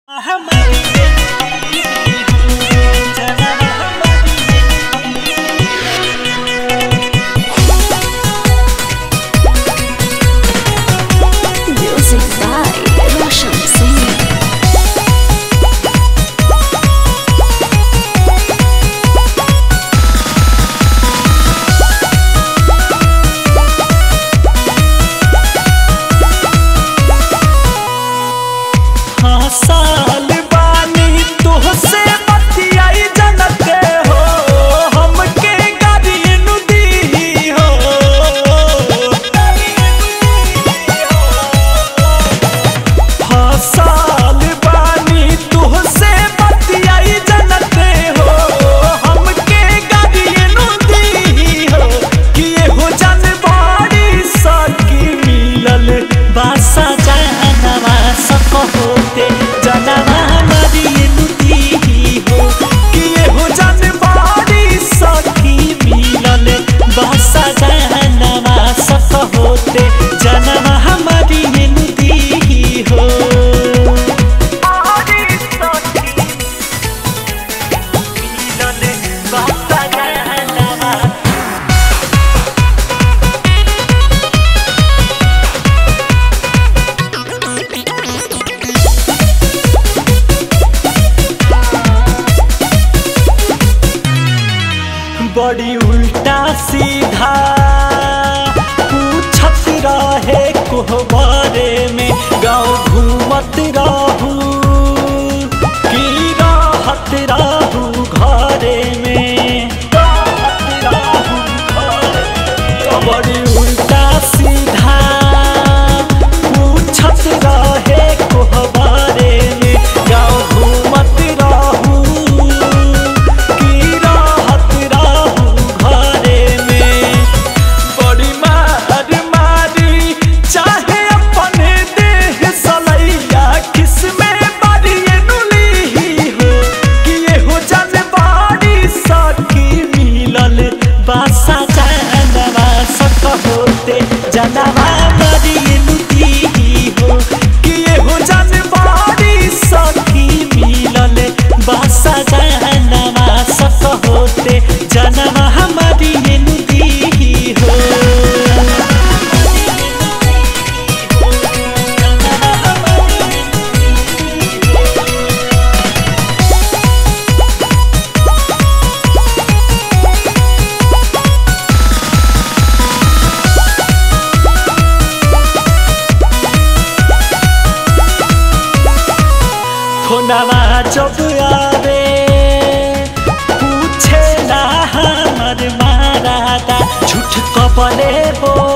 Music by Roshan Singh. हाँ साल बानी तोहसे बतियाई जनते हो हमके गाड़ी नु दी हो हाँ साल बानी तोहसे बतियाई जनते हो हमके गाड़ी नु दी हो कि हो जनवारी सकी मिलल बासा जानवा सक होते जनवा मरी नुदी हो कि हो जनवारी सकी मिलल बासा जानवा सक होते जनवा हमारी नुदी हो बासा जानवा बड़ी उल्टा सीधा पूछत रहे कोहबारे में गाँव घूमत रहू की राहत रहू घरे में राहत रहू घरे में। बड़ी उल्टा सीधा पूछत रहे कोहबारे में गाँव घूमत रहू की राहत रहू घरे में बड़ी मार मारी चाहे अपने देह सलैया किसमें बड़ी नुली हो कि ये हो जनवारी सकी मिलल बासा जानवा सक होते जनवा बड़ी नुदी हो कि ये हो जनवारी सकी मिलल बासा जानवा सक होते जनवा हमारी नुदी हो फोनवा जब आवे पूछे ना हमर मारादा झूठ कपले बोल